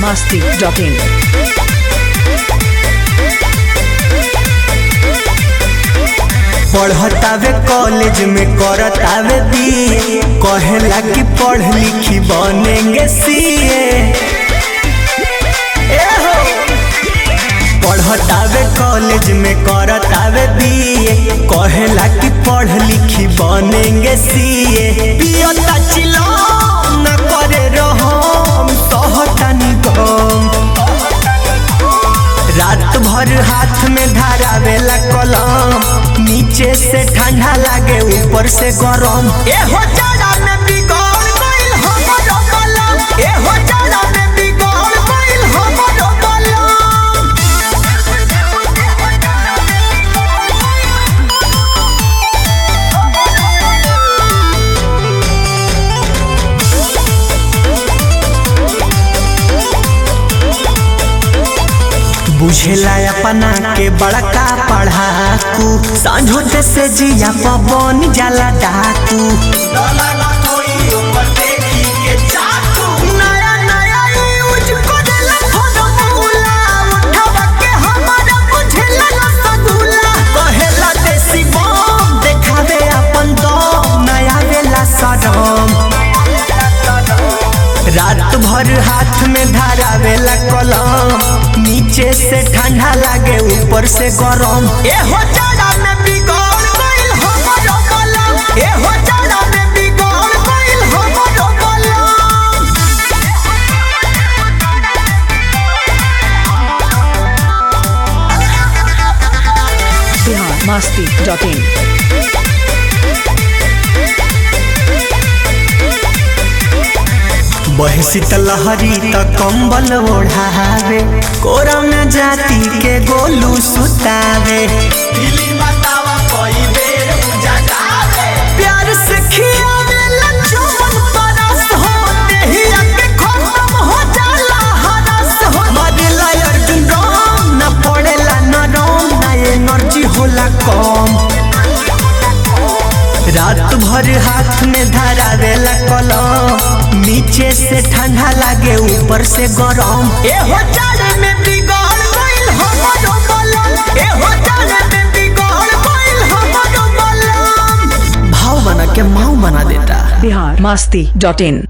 masti.in. पढ़तावे college में करतावे BA कहेला कि पढ़ लिखी बनेंगे सीए पढ़तावे कॉलेज में करतावे बीए कहेला कि पढ़ लिखी बनेंगे सीए पियता चिलो न करे रहम सहतनी गम रात भर हाथ में धारावेला कलम नीचे से ठंडा लागे ऊपर से गरम ए हो जाड़ा में बिगड़ गइल हमरो कलम ए हो जाड़ा में बिगड़ गइल हमरो कलम बुझेला अपना के बड़का पढ़ाकू सांझोते से जिया पवन जाला डाकू नया नया यूज करेला फॉर्मूला, उठावा के हमारा बुझेला रसगुल्ला। कहेला देसी बम, देखावे अपन दम, नया वेला सनम। रात भर हाथ में धारावेला कलम नीचे से ठंडा लागे ऊपर से गरम ए हो जाड़ा में बिगड़ गइल हमरो कलम ए हो जाड़ा में बिगड़ गइल हमरो कलम Bihar masti.in. बहसी लहरी त कंबल ओढ़ावे कोरा में जाति के गोलू सुतावे प्यार से खियावे लचुमन परस हो देहिया के खत्म हो जाला हरस हो मरेला अर्जुन राम न पड़ेला नरम ना एनर्जी होला कम रात भर हाथ में धरावेला कलम नीचे से ठंडा लागे ऊपर से गरम ए हो जाड़े में बिगड़ गइल हमरो कलम ए हो जाड़े में बिगड़ गइल हमरो कलम भाव बना के माऊ बना देता Bihar masti.in.